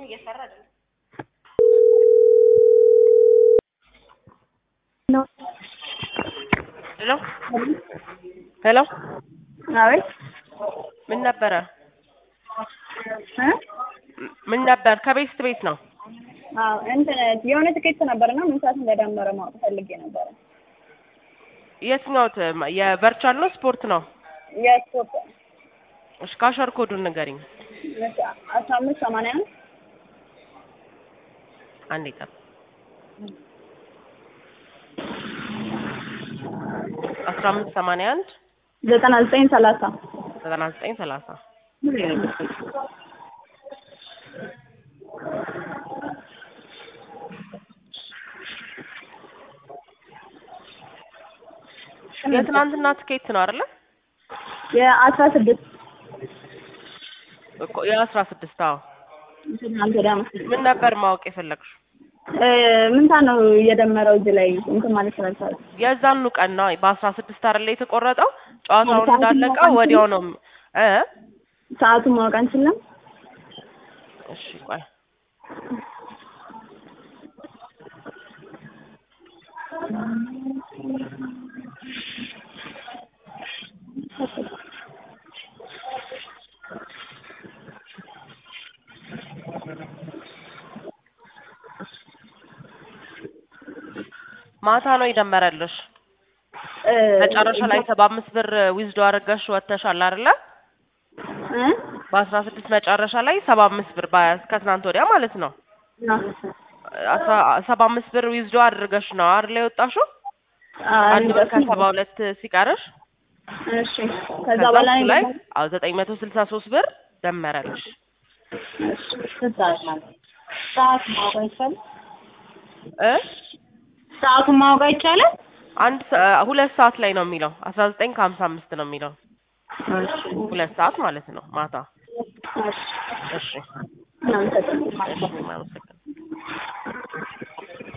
እየሰራ አይደለም። ሄሎ ሄሎ አቤት ምን ነበረ? እ ምን ነበር? ከቤት ቤት ነው። አዎ እንትን የሆነ ትኬት ነበርና ምን ሰዓት እንደደመረ ማወቅ ፈልጌ ነበረ። የትኛው ት- የቨርቹዋል ነው ስፖርት ነው? የስፖርት እሺ ካሸር ኮዱን ንገሪኝ። አስራ አምስት ሰማንያ አንድ አንዴ ጠብ አስራ አምስት ሰማንያ አንድ ዘጠና ዘጠኝ ሰላሳ ዘጠና ዘጠኝ ሰላሳ የትናንትና ትኬት ነው አይደለ? የአስራ ስድስት እኮ የአስራ ስድስት አዎ። ትናንት ወዲያ መሰለኝ። ምን ነበር ማወቅ የፈለግሽው? እ ምን ሰዓት ነው እየደመረው እዚህ ላይ እንትን ማለት ስላልቻለ የዛኑ ቀን ነው በአስራ ስድስት አይደለ የተቆረጠው? ጨዋታውን ሰዓቱን እንዳለቀ ማወቅ ወዲያው ነው እ ሰዓቱን ማወቅ አንችልም። እሺ ቆይ ማታ ነው የደመረልሽ። እ መጨረሻ ላይ ሰባ አምስት ብር ዊዝዶ አድርገሽ ወጥተሻል አይደለ? እ በአስራ ስድስት መጨረሻ ላይ ሰባ አምስት ብር በ- ከትናንት ወዲያ ማለት ነው አስራ ሰባ አምስት ብር ዊዝዶ አድርገሽ ነው አይደለ የወጣሽው? አንድ ብር ከሰባ ሁለት ሲቀርሽ እሺ ከዛ ከዛ በኋላ እሱ ላይ አዎ ዘጠኝ መቶ ስልሳ ሶስት ብር ደመረልሽ። ሰዓት ማወቅ አይቻልም። እ ሰዓቱን ማወቅ አይቻልም። አንድ ሰ- ሁለት ሰዓት ላይ ነው የሚለው አስራ ዘጠኝ ከሀምሳ አምስት ነው የሚለው ሁለት ሰዓት ማለት ነው ማታ። እሺ እሺ እናመሰግናለን። እሺ፣ አመሰግናለሁ።